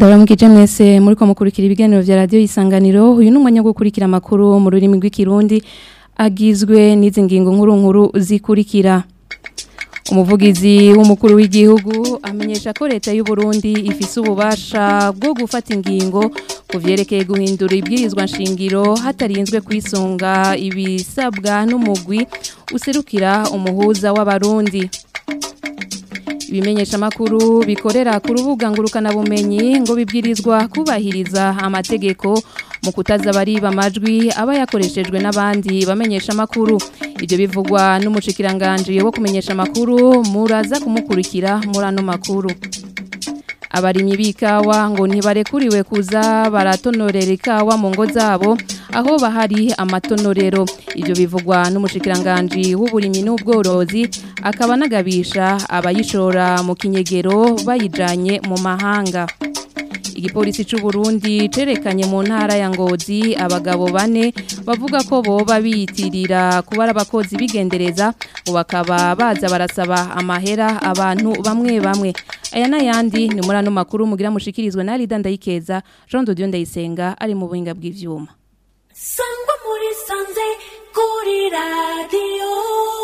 ndaramukije mwese muri ko mukurikira ibiganiro vya radio isanganiro uyu ni umwanya wo gukurikira amakuru mu rurimi rw'ikirundi agizwe n'izi ngingo nkuru nkuru zikurikira umuvugizi w'umukuru w'igihugu amenyesha ko leta y'u Burundi ifise ububasha bwo gufata ingingo ku vyerekeye guhindura ibwirizwa nshingiro hatarinzwe kwisunga ibisabwa n'umugwi userukira umuhuza w'abarundi ibimenyesha makuru bikorera ku rubuga ngurukana bumenyi ngo bibwirizwa kubahiriza amategeko mu kutaza bariba amajwi aba yakoreshejwe n'abandi bamenyesha makuru ibyo bivugwa n'umushikiranganje wo kumenyesha makuru muraza kumukurikira muri ano makuru abarimyi b'ikawa ngo ntibarekuriwe kuza baratonorera ikawa mu ngo zabo aho bahari amatonorero ibyo bivugwa n'umushikiranganje w'uburimyi n'ubworozi akaba anagabisha abayishora mu kinyegero bayijanye mu mahanga igipolisi cy'u Burundi cerekanye mu ntara ya Ngozi abagabo bane bavuga ko boba biyitirira kuba abakozi bigendereza ngo bakaba baza barasaba amahera abantu bamwe bamwe aya n'ayandi ni muri ano makuru mugira mushikirizwe na Rida Ndayikeza Jean de Dieu Ndayisenga ari mu buhinga bw'ivyuma sangwa muri sanze kuri radiyo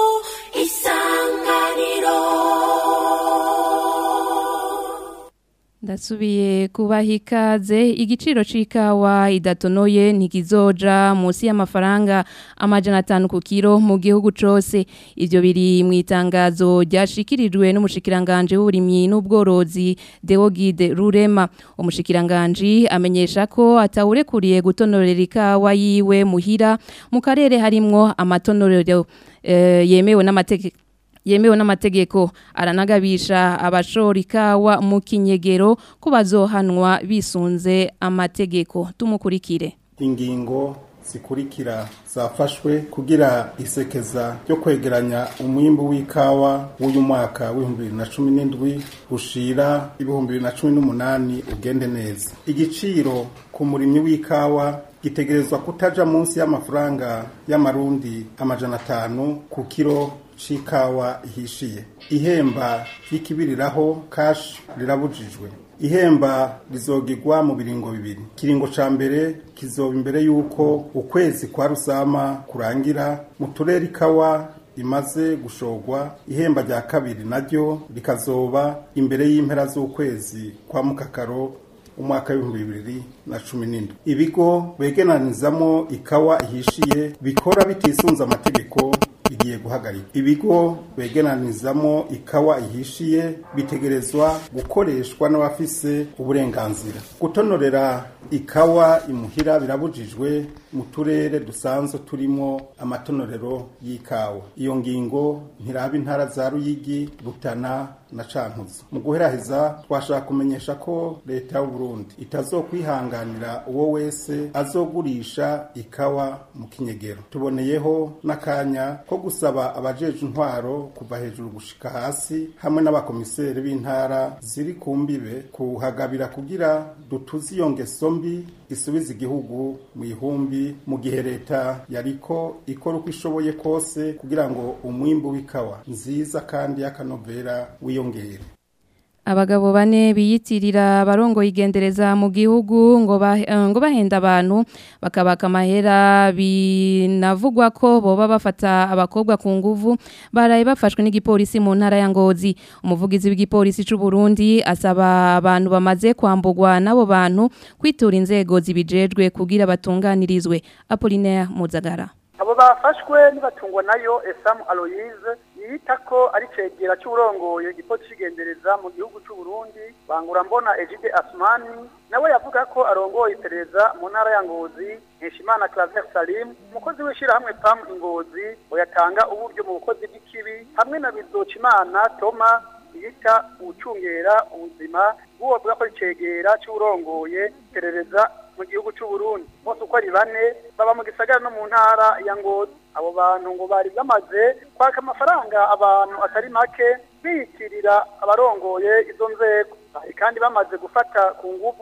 isanganiro Ndasubiye kubaha ikaze igiciro c'ikawa idatonoye ntikizoja munsi y'amafaranga amajana atanu ku kiro mu gihugu cose ivyo biri mu itangazo ryashikirijwe n'umushikiranganje w'uburimyi n'ubworozi Deogide Rurema umushikiranganje amenyesha ko atawurekuriye gutonorera ikawa yiwe muhira mu karere harimwo amatonorero eh, yemewe n'amategeko yemewe n'amategeko aranagabisha abashora ikawa mu kinyegero ko bazohanwa bisunze amategeko tumukurikire ingingo zikurikira zafashwe kugira isekeza ryo kwegeranya umwimbu w'ikawa w'uyu mwaka w'ibihumbi bibiri na cumi n'indwi ushira ibihumbi bibiri na cumi n'umunani ugende neza igiciro ku murimyi w'ikawa gitegerezwa kutaja munsi y'amafaranga y'amarundi amajana atanu ku kiro c'ikawa ihishiye ihemba ry'ikibiriraho kashi rirabujijwe ihemba rizogirwa mu biringo bibiri kiringo ca mbere kizoba imbere y'uko ukwezi kwa rusama kurangira mu turere ikawa imaze gushogwa ihemba rya kabiri naryo rikazoba imbere y'impera z'ukwezi kwa mukakaro umwaka w'ibihumbi bibiri na cumi n'indwi ibigo begeranizamo ikawa ihishiye bikora bitisunze amategeko bigiye guhagarika ibigo begeranizamo ikawa ihishiye bitegerezwa gukoreshwa n'abafise uburenganzira gutonorera ikawa imuhira birabujijwe mu turere dusanzwe turimo amatonorero y'ikawa iyo ngingo ntiraba intara za ruyigi rutana na cankuzo mu guheraheza twashaka kumenyesha ko leta y'u Burundi itazokwihanganira uwo wese azogurisha ikawa mu kinyegero tuboneyeho n'akanya ko gusaba abajeje intwaro kuva hejuru gushika hasi hamwe n'abakomiseri b'intara ziri ku mbibe kuhagabira kugira dutuze iyo ngeso mbi isubiza igihugu mu ihumbi mu gihe leta yariko ikora uko ishoboye kose kugira ngo umwimbu w'ikawa nziza kandi y'akanovera wiyongere abagabo bane biyitirira abarongo igendereza mu gihugu ngo bah, ngo bahenda abantu bakabaka amahera binavugwa ko boba bafata abakobwa ku nguvu baraye bafashwe n'igipolisi mu ntara ya Ngozi umuvugizi w'igipolisi c'u Burundi asaba abantu bamaze kwambugwa nabo bantu kwitura inzego zibijejwe kugira batunganirizwe Apollinaire Muzagara abo bafashwe nibatungwa nayo Esamu Aloise yita ko ari cegera cy'urongoye igipolisi kigendereza mu gihugu cy'u Burundi bangura mbona Egide Asmani nawe yavuga ko arongoye iperereza mu ntara ya Ngozi Heshimana Claver Salim umukozi w'ishirahamwe PAM Ingozi ngo yatanga uburyo mu bukozi bw'ikibi hamwe na Bizocimana Toma yita ucungera ubuzima bw'uwo bwa ko cegera cy'urongoye iperereza mu gihugu cy'u Burundi bose uko ari bane baba mu gisagara no mu ntara ya Ngozi abo bantu ngo bari bamaze kwaka amafaranga abantu atari make biyitirira abarongoye izo nzego bari kandi bamaze gufata ku nguvu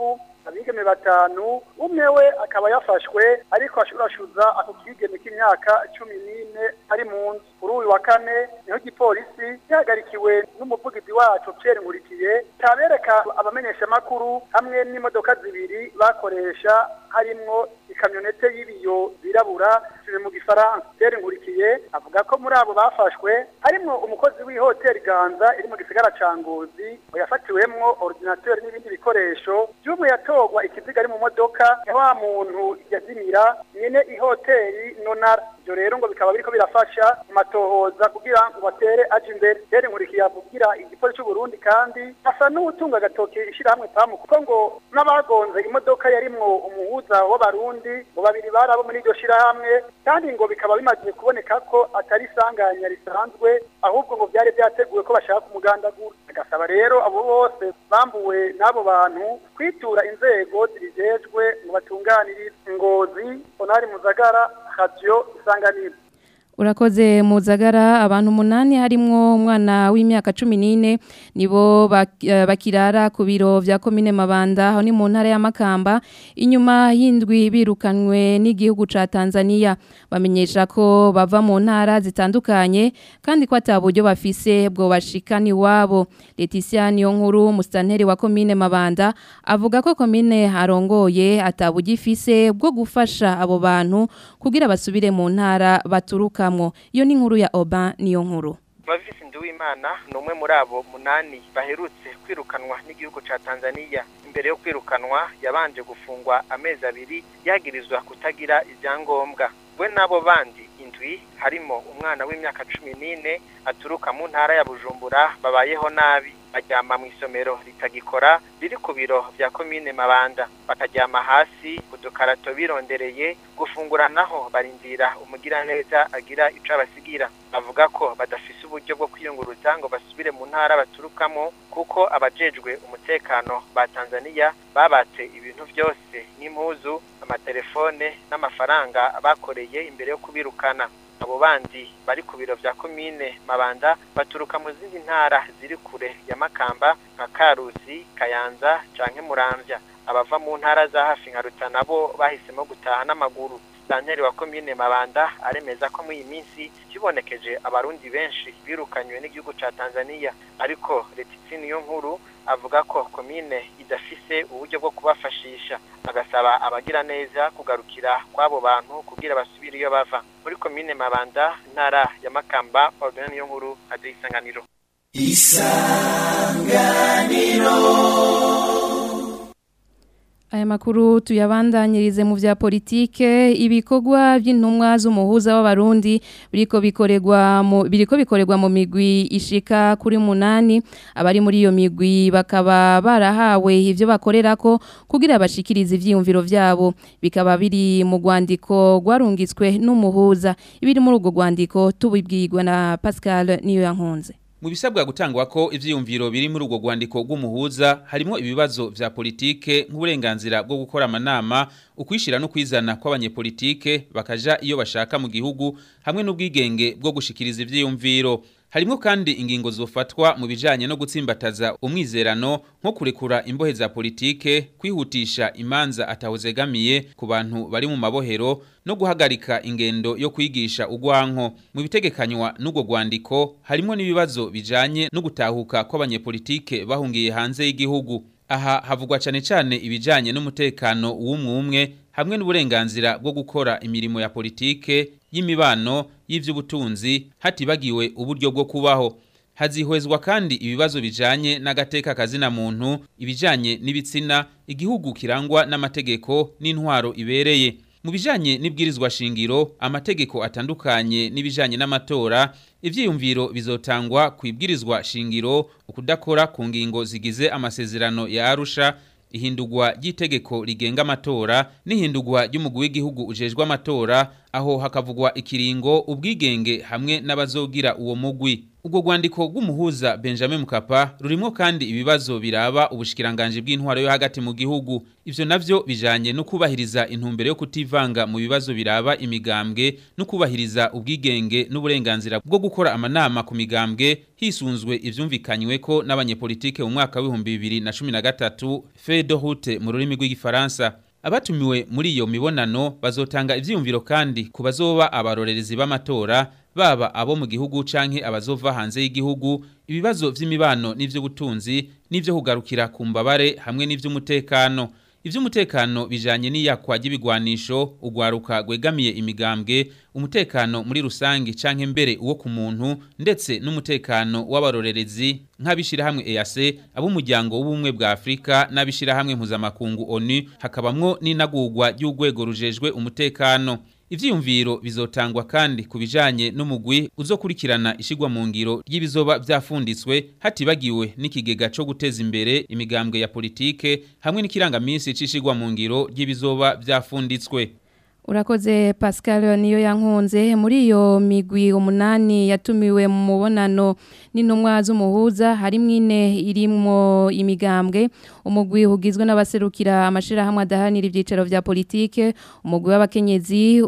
abigeme batanu umwe we akaba yafashwe ariko ashurashuza ako kigeme k'imyaka cumi n'ine ari mu nzu kuri uyu wa kane niho igipolisi gihagarikiwe n'umuvugizi wacu Pierre Nkurikiye tabereka abamenyeshamakuru hamwe n'imodoka zibiri bakoresha harimwo ikamyonete y'ibiyo birabura ziri mu gifaransa Pierre Nkurikiye avuga ko muri abo bafashwe harimwo umukozi w'ihoteli Ganza iri mu gisagara ca Ngozi yafatiwemwo ordinateur n'ibindi bikoresho by'umwe yatorwa ikiziga ari mu modoka ya wa muntu yazimira nyene ihoteli nonara ibyo rero ngo bikaba biriko birafasha mu matohoza kugira ngo batere aje imbere Pierre Nkurikiye avugira igipolisi cy'u Burundi kandi asa n'utunga agatoke ishirahamwe pamu kuko ngo n'abagonze imodoka yarimwo umuhuza w'abarundi ngo babiri bari abo muri iryo shirahamwe kandi ngo bikaba bimaze kuboneka ko atari isanganya risanzwe ahubwo ngo byari byateguwe ko bashaka kumugandagura agasaba rero abo bose bambuwe n'abo bantu kwitura inzego zibijejwe ngo batunganirize ngozi onari muzagara radio isanganiro Urakoze muzagara abantu umunani harimwo umwana w'imyaka 14 nibo bak- eh, bakirara ku biro vya commune Mabanda aho ni mu ntara ya Makamba inyuma y'indwi birukanwe n'igihugu ca Tanzania bamenyesha ko bava mu ntara zitandukanye kandi ko ataburyo bafise bwo bashikani wabo Leticia Niyonkuru mustanteri wa commune Mabanda avuga ko commune arongoye ataburyo ifise bwo gufasha abo bantu kugira basubire mu ntara baturukamwo iyo ni inkuru ya Oba niyo nkuru Mavisi Nduwimana ni umwe muri abo munani baherutse kwirukanwa n'igihugu ca Tanzania imbere yo kwirukanwa yabanje gufungwa amezi abiri yagirizwa kutagira ivyangombwa we n'abo bandi indwi harimo umwana w'imyaka cumi n'ine aturuka mu ntara ya Bujumbura babayeho nabi baryama mu isomero ritagikora riri ku biro vya komine Mabanda bakaryama hasi ku dukarato birondereye gufungura naho barindira umugiraneza agira ico abasigira bavuga ko badafise uburyo bwo kwiyunguruza ngo basubire mu ntara baturukamo kuko abajejwe umutekano ba Tanzania babatse ibintu byose nk'impuzu amatelefone n'amafaranga bakoreye imbere yo kubirukana abo bandi bari ku biro vya komine Mabanda baturuka mu zindi ntara ziri kure ya Makamba nka Karusi Kayanza canke Muramvya abava mu ntara za hafi nka Rutana bo bahisemo gutaha n'amaguru Daniel wa komine Mabanda aremeza ko muri iyi minsi kibonekeje abarundi benshi birukanywe n'igihugu ca Tanzania ariko Letitsi niyo nkuru avuga ko komine idafise uburyo bwo kubafashisha agasaba abagira neza kugarukira kw'abo bantu kugira basubire iyo bava muri komine Mabanda ntara ya Makamba ordonne niyo nkuru ade isanganiro Aya makuru tuyabandanyirize mu vya politike ibikorwa by'intumwa z'umuhuza w'abarundi biriko bikoregwa mu biriko bikoregwa mu migwi ishika kuri munani abari muri iyo migwi bakaba barahawe ivyo bakorerako kugira bashikirize ivyiyumviro vyabo bikaba biri mu rwandiko rwarungitswe n'umuhuza ibiri muri urwo rwandiko tubibwirwa na Pascal niyo yankunze Mu bisabwa gutangwa ko ivyiyumviro biri muri urwo rwandiko rw'umuhuza harimo ibibazo vya politike nk'uburenganzira bwo gukora amanama ukwishira no kwizana kw'abanyepolitike bakaja iyo bashaka mu gihugu hamwe n'ubwigenge bwo gushikiriza ivyiyumviro harimo kandi ingingo zofatwa mu bijanye no gutsimbataza umwizerano nko kurekura imbohe za politike kwihutisha imanza atawuzegamiye ku bantu bari mu mabohero no guhagarika ingendo yo kwigisha ugwanko mu bitegekanywa n'ubwo rwandiko harimo n'ibibazo bijanye no gutahuka kw'abanyepolitike bahungiye hanze y'igihugu aha havugwa cyane cyane ibijanye n'umutekano w'umwe umwe hamwe n'uburenganzira bwo gukora imirimo ya politike y'imibano y'ivy'ubutunzi hatibagiwe uburyo bwo kubaho hazihwezwa kandi ibibazo bijanye n'agateka kazina muntu ibijanye n'ibitsina igihugu kirangwa n'amategeko n'intwaro ibereye mu bijanye n'ibwirizwa shingiro amategeko atandukanye n'ibijanye n'amatora ivyiyumviro bizotangwa ku ibwirizwa shingiro ukudakora ku ngingo zigize amasezerano ya Arusha ihindurwa ry'itegeko rigenga amatora n'ihindurwa ry'umugwi w'igihugu ujejwe amatora aho hakavugwa ikiringo ubwigenge hamwe n'abazogira uwo mugwi ubwo rwandiko rw'umuhuza Benjamin Mkapa rurimo kandi ibibazo biraba ubushikiranganje bw'intwaro yo hagati mu gihugu ivyo navyo bijanye no kubahiriza intumbero yo kutivanga mu bibazo biraba imigambwe no kubahiriza ubwigenge n'uburenganzira bwo gukora amanama ku migambwe hisunzwe ivyumvikanywe ko n'abanyepolitike mu mwaka w'ibihumbi bibiri na cumi na gatatu feuille de route mu rurimi rw'igifaransa abatumiwe muri iyo mibonano bazotanga ivyiyumviro kandi ku bazoba abarorerezi b'amatora baba abo mu gihugu canke abazova hanze y'igihugu ibibazo vy'imibano n'ivy'ubutunzi n'ivyo kugarukira ku mbabare hamwe n'ivy'umutekano ivy'umutekano bijanye n'iyakwa ry'ibigwanisho ugwaruka gwegamiye imigambwe umutekano muri rusangi canke mbere uwo ku muntu ndetse n'umutekano w'abarorerezi nk'abishirahamwe EAC ab'umuryango w'ubumwe bwa Afrika n'abishirahamwe mpuzamakungu ONU hakabamwo n'inagurwa ry'urwego rujejwe umutekano Ivyiyumviro bizotangwa kandi kubijanye n'umugwi uzokurikirana ishigwa mu ngiro ry'ibizoba vyafunditswe hatibagiwe n'ikigega co guteza imbere imigambwe ya politike hamwe n'ikirangamisi c'ishigwa mu ngiro ry'ibizoba vyafunditswe. Urakoze Pascal niyo yankunze muri iyo migwi umunani yatumiwe mu mubonano n'intumwa z'umuhuza harimo ine irimwo imigambwe umugwi ugizwe n'abaserukira amashirahamwe adahanira ivyicaro vya politike umugwi w'abakenyezi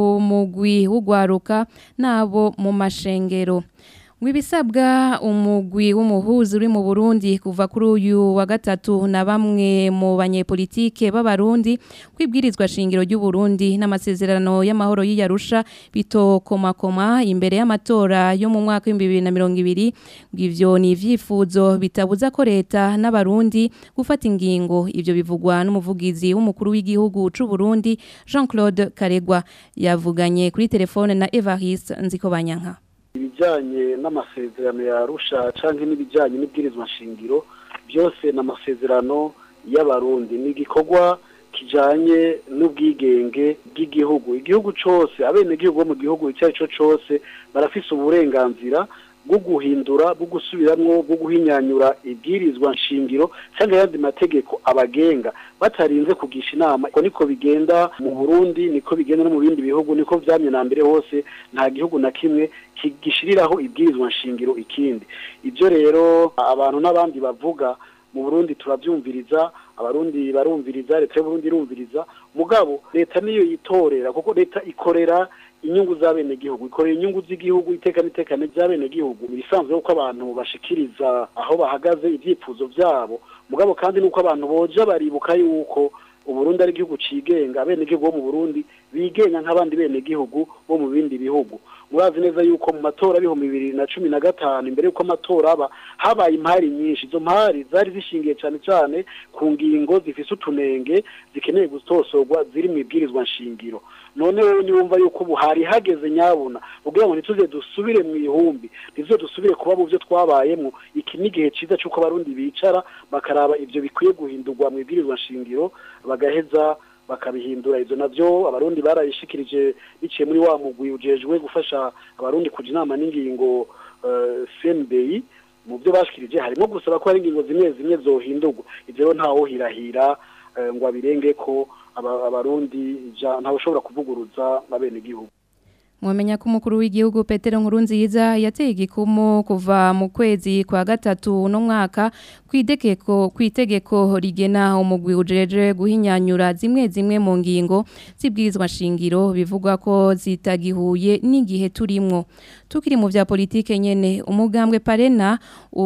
umugwi w'ugwaruka nabo mu mashengero Mwibisabwa umugwi w'umuhuzi uri mu Burundi kuva kuri uyu wa gatatu na bamwe mu banyepolitike b'abarundi kwibwirizwa shingiro ry'u Burundi n'amasezerano y'amahoro y'Iyarusha bitokomakoma imbere y'amatora yo mu mwaka wa 2020 bw'ivyo ni ivyifuzo bitabuza ko leta n'abarundi gufata ingingo ivyo bivugwa n'umuvugizi w'umukuru w'igihugu c'u Burundi Jean-Claude Karegwa yavuganye kuri telefone na Evariste Nzikobanyanka ibijyanye n'amasezerano ya rusha cyangwa n'ibijyanye n'ibwirizwa nshingiro byose ni amasezerano y'abarundi ni igikorwa kijyanye n'ubwigenge bw'igihugu igihugu cyose abenegihugu bo mu gihugu icyo ari cyo cyose barafise uburenganzira bwo guhindura bwo gusubiramwo bwo guhinyanyura ibwirizwa nshingiro cyangwa ayandi mategeko abagenga batarinze kugisha inama ko niko bigenda mu Burundi niko bigenda no mu bindi bihugu niko vyamye na mbere hose nta gihugu na kimwe kigishiriraho ibwirizwa nshingiro ikindi ibyo rero abantu n'abandi bavuga mu Burundi turavyumviriza abarundi barumviriza leta y'Uburundi irumviriza mugabo leta niyo yitorera kuko leta ikorera inyungu z'abenegihugu ikorera inyungu z'igihugu iteka n'itekane by'abenegihugu ibisanzwe yuko abantu bashikiriza aho bahagaze ibyifuzo byabo mugabo kandi nuko abantu boja baribuka yuko uburundi ari igihugu cigenga abenegihugu bo mu burundi bigenga nk'abandi benegihugu bo mu bindi bihugu murazi neza yuko mu matora y'ibihumbi bibiri na cumi na gatanu imbere y'uko amatora aba habaye impari nyinshi izo mpari zari zishingiye cyane cyane ku ngingo zifise utunenge zikeneye gutosorwa ziri mu ibwirizwa nshingiro none wowe niwumva yuko ubu hari hageze nyabuna kugira ngo ntituze dusubire mu ihumbi ntizo dusubire kuba mu byo twabayemo iki ni igihe cyiza cy'uko abarundi bicara bakaraba ibyo bikwiye guhindurwa mu ibwirizwa nshingiro bagaheza bakabihindura ivyo navyo abarundi barayishikirije biciye muri wa mugwi ujejwe gufasha abarundi kuja inama n'ingingo uh, CNBI mu byo bashikirije harimo gusaba ko hari ingingo zimwe zimwe zohindurwa ivyo rero ntawo hirahira uh, ngo abirenge ko abarundi ntawe ushobora kuvuguruza abene gihugu Mwamenya ko umukuru w'igihugu Petero Nkurunziza yateye igikumu kuva mu kwezi kwa gatatu no mwaka kwidekeko kwitegeko rigena umugwi ujeje guhinyanyura zimwe zimwe mu ngingo zibwirizwa shingiro bivugwa ko zitagihuye n'igihe turimwo tukiri mu vya politike nyene umugambwe parena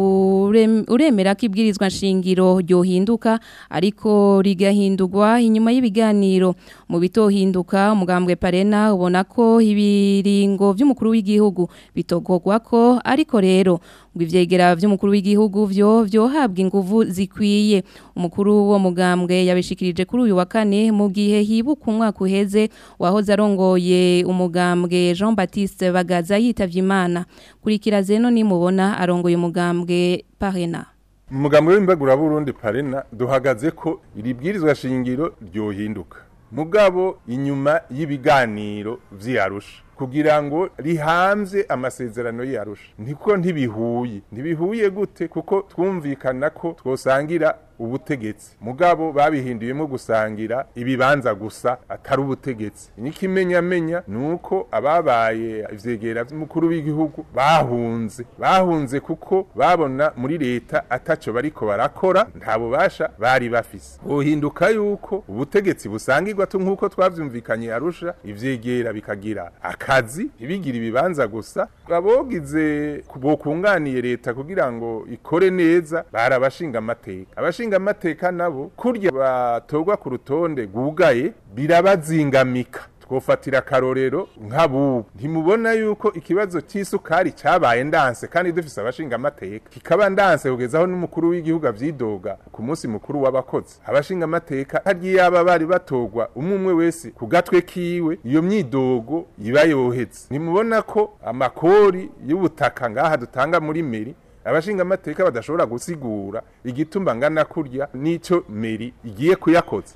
uremera ko ibwirizwa shingiro ryohinduka ariko rigahindurwa inyuma y'ibiganiro mu bitohinduka umugambwe parena ubona ko ibiringo vy'umukuru w'igihugu bitogogwa ko ariko rero ngo ivyegera vy'umukuru w'igihugu vyo vyohabwa inguvu zikwiye umukuru wo mugambwe yabishikirije kuri uyu wa kane mu gihe hibuka umwaka uheze wahoze arongoye umugambwe Jean Baptiste Bagaza yitavye Imana kurikira zeno nimubona arongoye umugambwe Parena Umugambwe w'imbagura Burundi Parena duhagaze ko iribwirizwa shingiro ryohinduka mugabo inyuma y'ibiganiro vy'Arusha kugira ngo rihamvye amasezerano yarusha niko ntibihuye ntibihuye gute kuko twumvikana ko twosangira ubutegetsi mugabo babihinduyemo gusangira ibibanza gusa atari ubutegetsi n'ikimenyamenya nuko ababaye ivyegera vy'umukuru w'igihugu bahunze bahunze kuko babona muri leta ataco bariko barakora nta bubasha bari bafise hohinduka yuko ubutegetsi busangirwa tu nk'uko twavyumvikanye arusha ivyegera bikagira akazi ntibigire ibibanza gusa abogize bokunganiye leta kugira ngo ikore neza bari abashinga amateka abashinga amateka nabo kurya batorwa ku rutonde rwugaye birabazingamika twofatira akarorero nk'abubu ntimubona yuko ikibazo cy'isukari cyabaye ndanse kandi dufise abashinga amateka kikaba ndanse kugezaho n'umukuru w'igihugu avyidoga ku munsi mukuru w'abakozi abashinga amateka harya yaba bari batorwa umwe umwe wese ku gatwe kiwe iyo myidogo iba yohetse ntimubona ko amakori y'ubutaka ngaha dutanga muri meri abashinga amateka badashobora gusigura igituma ngana kurya n'ico meri igiye kuyakoza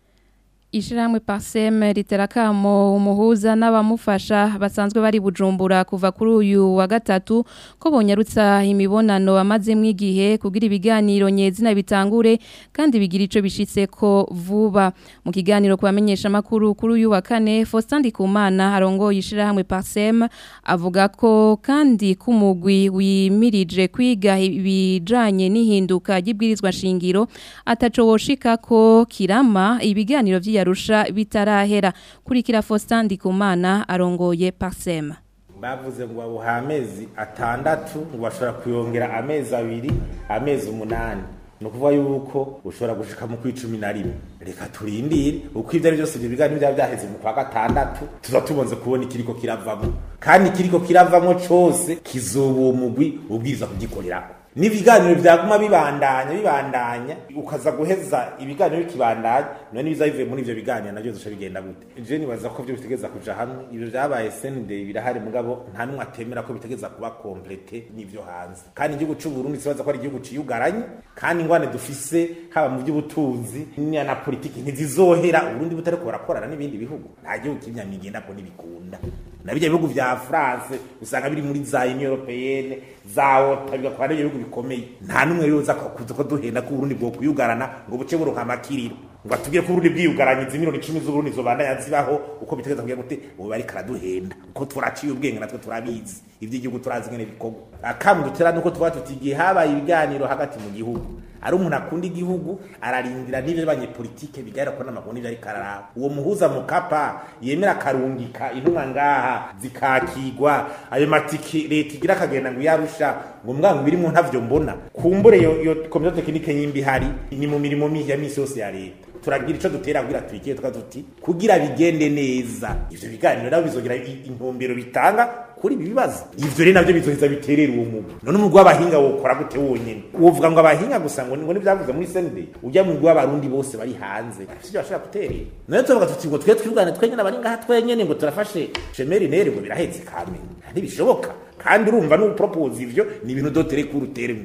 Ishiramwe Parsem riterakamo umuhuza n'abamufasha basanzwe bari bujumbura kuva kuri uyu wa gatatu ko bonyarutsa imibonano amaze mwigihe kugira ibiganiro nyezina bitangure kandi bigira ico bishitse ko vuba mu kiganiro kubamenyesha makuru kuri uyu wa kane Faustin Ndikumana arongoye ishirahamwe Parsem avuga ko kandi kumugwi wimirije kwiga ibijanye n'ihinduka ry'ibwirizwa shingiro ataco woshika ko kirama ibiganiro vya yarusha bitarahera kurikira Faustin Ndikumana arongoye Parsema bavuze ngo babuha amezi atandatu ngo bashobora kuyongera amezi abiri amezi umunani ni ukuvuga yuko ushobora gushika mu kw'icumi na rimwe reka turindire uko ibyo ari byose ibyo biganiro byaba byaheze mu kwa gatandatu tuza tubonze kubona ikiriko kiravamo kandi ikiriko kiravamo cose kizoba uwo mugwi ubwiriza kugikorerako n'ibiganiro byaguma bibandanya bibandanya ukaza guheza ibiganiro bikibandanya none ibiza bivuye muri ivyo biganiro navyo zosha bigenda gute je nibaza ko vyo bitegeza kuja hamwe ivyo vyabaye sende birahari mugabo nta numwe atemera ko bitegeza kuba komplete n'ivyo hanze kandi igihugu c'u Burundi sibaza ko ari igihugu ciyugaranye kandi ingwane dufise haba mu by'ubutunzi na politiki ntizizohera Burundi butariko barakorana n'ibindi bihugu nta gihugu kinyamigenda ko nibikunda na bijya bihugu vya France usanga biri muri za Union Européenne za OTA bigakora n'ibyo bihugu bikomeye nta numwe rero uza kuza ko duhenda ko Burundi bwo kuyugarana ngo buce buronka amakiriro ngo atubwire ko Burundi bwiyugaranye izimiro 10 z'Uburundi zobandanya zibaho uko bitegeza kugira gute ubu bari karaduhenda uko turaciye ubwenge natwe turabizi ivy'igihugu turazi ngene bikorwa akamu dutera nuko tuba tutigiye habaye ibiganiro hagati mu gihugu ari umuntu akunda igihugu ararindira n'ibyo banyepolitike bigaragara ko n'amakuru n'ibyo ariko araraba uwo muhuza mukapa yemera akarungika intumwa ngaha zikakigwa ayo matiki leta igira akagenda ngo yarusha ngo mwangu birimo ntavyo mbona kumbure yo, yo komite tekinike yimbi ihari ni mu mirimo ya misi yose ya leta turagira ico dutera kugira turikiye tuka tuti kugira bigende neza ivyo biganiro nabo bizogira intumbero bitanga kuri ibi bibazo ivyo rero navyo bizoheza biterera uwo mugwi none umugwi w'abahinga wokora gute wonyene wovuga ngo abahinga gusa ngo ngo nivyavuze muri sende ujya mu mugwi w'abarundi bose bari hanze sivyo bashobora guterera none tuvuga tuti ngo twe twibwane twenyene abari ngaha twenyene ngo turafashe shemeri nere ngo birahetse kamenya ntibishoboka kandi urumva n'upropose ivyo ni ibintu dotere kuri uteremwe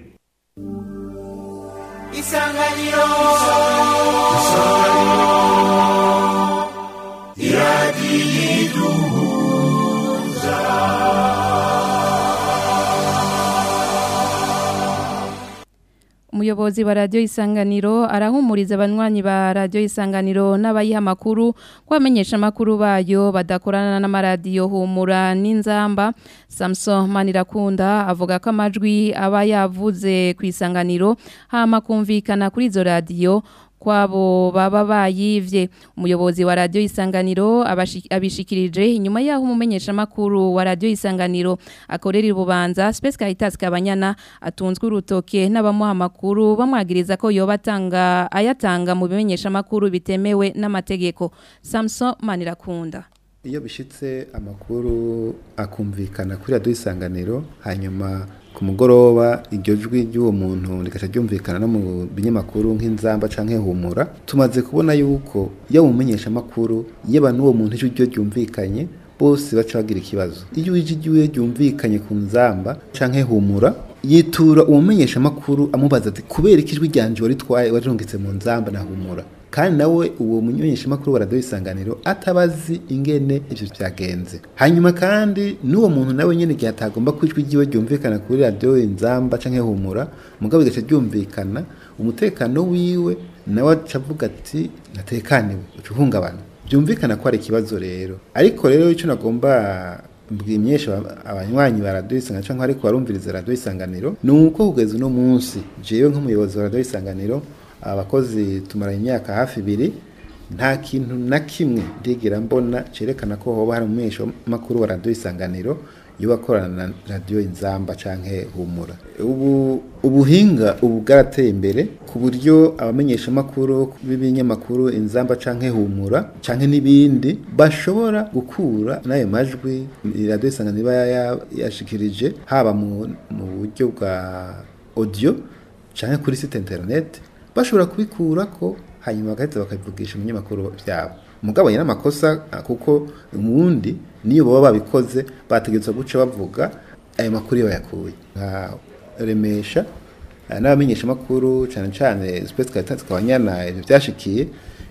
isanganiro isanganiro iradiyiduhuza umuyobozi wa radiyo isanganiro arahumuriza abanywanyi ba radiyo isanganiro n'abayiha amakuru ko abamenyesha amakuru bayo badakorana n'amaradiyo humura n'inzamba samuson manirakunda avuga ko amajwi aba yavuze ku isanganiro hama kumvikana kuri izo radiyo kwabo baba bayivye umuyobozi wa radio isanganiro abishikirije inyuma yaho umumenyesha makuru wa radio isanganiro akorera ibubanza Space Caritas kabanyana atunzwe urutoke n'abamuha makuru bamwagiriza ko yoba atanga ayatanga mu bimenyesha makuru bitemewe n'amategeko Samson Manirakunda iyo bishitse amakuru akumvikana kuri radio isanganiro hanyuma ku mugoroba iryo jwi ry'uwo muntu rikaca ryumvikana no mu binyamakuru nk'inzamba canke humura tumaze kubona yuko iyo mumenyesha amakuru yaba n'uwo muntu ijwi ryo ryumvikanye bose baca bagira ikibazo iyo ijwi ryiwe ryumvikanye ku nzamba canke humura yitura umumenyesha amakuru amubaza ati kubera ikijwi ryanje waritwaye warirungitse mu nzamba na humura kandi nawe uwo munyeshamakuru wa radiyo isanganiro atabazi ingene ivyo vyagenze hanyuma kandi n'uwo muntu nawe nyene igihe atagomba kwijwi ryiwe ryumvikana kuri radiyo inzamba canke humura mugabo bigaca ryumvikana umutekano wiwe nawe aca avuga ati natekaniwe uca uhungabana byumvikana ko ari ikibazo rero ariko rero icyo nagomba bwimyesha abanywanyi ba radiyo isanganiro cyangwa ariko barumviriza radiyo isanganiro ni uko kugeza uno munsi jewe nk'umuyobozi wa radiyo isanganiro abakozi tumaranye imyaka hafi ibiri nta kintu na kimwe ndigera mbona cerekana ko hoba hari umumenyesha makuru wa radiyo isanganiro iyo bakorana na radiyo inzamba canke humura ubu ubuhinga ubu bwarateye imbere ku buryo abamenyesha makuru b'ibinyamakuru inzamba canke humura canke n'ibindi bashobora gukura n'ayo majwi radiyo isanganiro iba ya- yashikirije haba mu mu buryo bwa audio canke kuri site internet bashobora kubikurako hanyuma bagahita bakabivugisha umunyamakuru byabo mugabo yana amakosa kuko umundi niyo baba babikoze bategetswe guca bavuga ayo makuru iyo bayakuye nka remesha eh, n'abamenyesha makuru cyane cyane space caritas kabanyana ibyo byashikiye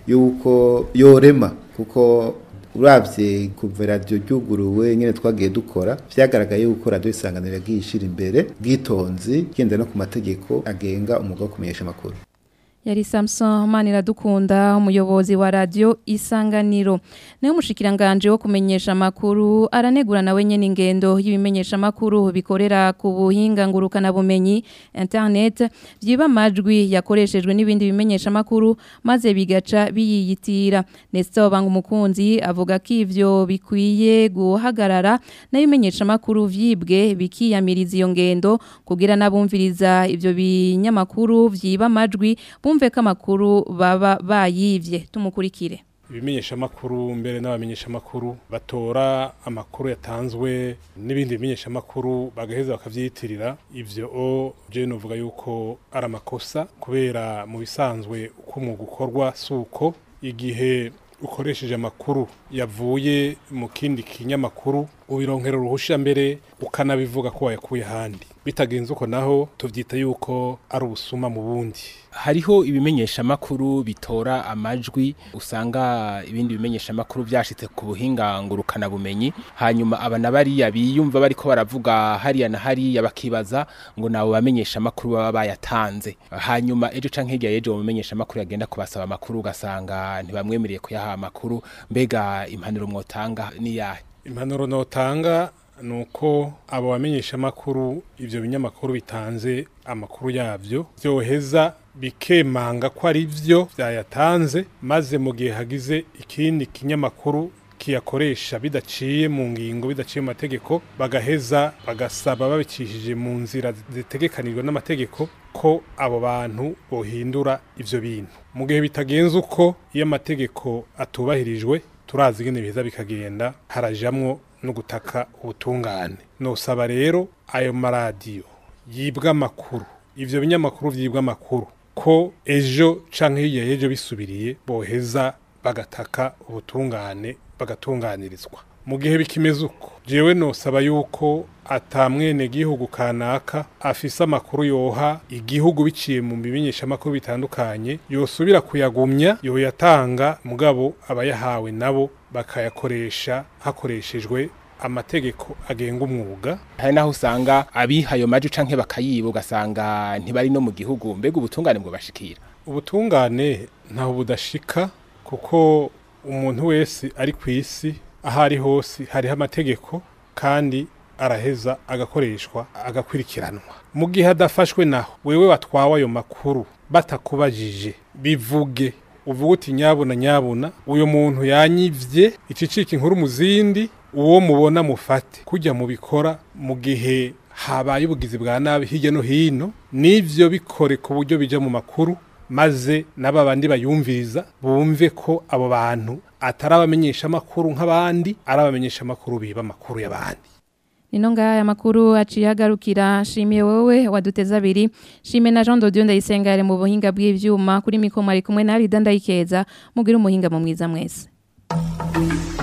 yuko yorema kuko uravye kuva radiyo ryuguruwe nyene twagiye dukora vyagaragaye yuko radiyo isanganiro yagiye ishira imbere bwitonzi genda no ku mategeko agenga umwuga wo kumenyesha amakuru Yari Samson Maniradukunda umuyobozi wa radio Isanganiro. Nayo mushikiranganje wo kumenyesha makuru aranegura nawe nyene ingendo y'ibimenyesha makuru bikorera ku buhinga ngurukana bumenyi internet vyiba majwi yakoreshejwe n'ibindi bimenyesha makuru maze bigaca biyitira. Nestor Bangumukunzi avuga ko ivyo bikwiye guhagarara n'ibimenyesha makuru vyibwe bikiyamiriza iyo ngendo kugira nabumviriza ivyo binyamakuru vyiba majwi bumve ko amakuru baba bayivye tumukurikire ibimenyeshamakuru mbere n'abamenyeshamakuru batora amakuru yatanzwe n'ibindi bimenyeshamakuru bagaheza bakavyiyitirira ivyo o je novuga yuko ari amakosa kubera mu bisanzwe uko umwuga ukorwa suko igihe ukoresheje amakuru yavuye mu kindi kinyamakuru ubironkera uruhusha mbere ukanabivuga ko wayakuye ahandi bitagenze uko naho tuvyita yuko ari ubusuma mu bundi hariho ibimenyeshamakuru bitora amajwi usanga ibindi bimenyeshamakuru byashitse ku buhinga ngurukana bumenyi hanyuma abana bariya biyumva bariko baravuga hariya na hariya bakibaza ngo nabo bamenyeshamakuru baba bayatanze hanyuma ejo canke hirya y'ejo mu menyeshamakuru yagenda kubasaba amakuru ugasanga ntibamwemereye kuyaha amakuru mbega impanuro mwotanga ni yahe impanuro notanga ni uko abo bamenyeshamakuru ibyo binyamakuru bitanze amakuru yabyo byoheza bikemanga ko ari byo byayatanze maze mu gihe hagize ikindi kinyamakuru kiyakoresha bidaciye mu ngingo bidaciye mu mategeko bagaheza bagasaba babicishije mu nzira zitegekanijwe n'amategeko ko abo bantu bohindura ivyo bintu mu gihe bitagenze uko iyo amategeko atubahirijwe turazi ingene biza bikagenda harajamwo no gutaka ubutungane nosaba rero ayo maradiyo yibwa amakuru ivyo binyamakuru vyibwa amakuru ko ejo canke hirya y'ejo bisubiriye boheza bagataka ubutungane bagatunganirizwa mu gihe bikimeze uko jewe nosaba yuko atamwene gihugu kanaka afise amakuru yoha igihugu biciye mu bimenyeshamakuru bitandukanye yosubira kuyagumya yoyatanga mugabo abayahawe nabo bakayakoresha hakoreshejwe amategeko agenga umwuga hari naho usanga abihayo maji canke bakayiba ugasanga ntibari no mu gihugu mbega ubutungane bwo bashikira ubutungane ntaho budashika kuko umuntu wese ari ku isi aho ari hose hariho amategeko kandi araheza agakoreshwa agakurikiranwa mu gihe adafashwe naho wewe watwawe ayo makuru batakubajije bivuge uvuga uti nyabuna nyabuna uyu muntu yanyivye icicika inkuru mu zindi uwo mubona mufate kujya mubikora mu gihe habaye ubugizi bwa nabi hirya no hino n'ivyo bikore ku buryo bija mu makuru maze n'aba bandi bayumviriza bumve ko abo bantu atari abamenyesha amakuru nk'abandi ari abamenyesha amakuru biba amakuru y'abandi Nino ngaya makuru aciye agarukira shimiye wowe waduteza abiri shime na Jean Dodion ndayisenga yari mu buhinga bw'ivyuma kuri mikoma ari kumwe na Rida ndayikeza mugira umuhinga mu mwiza mwese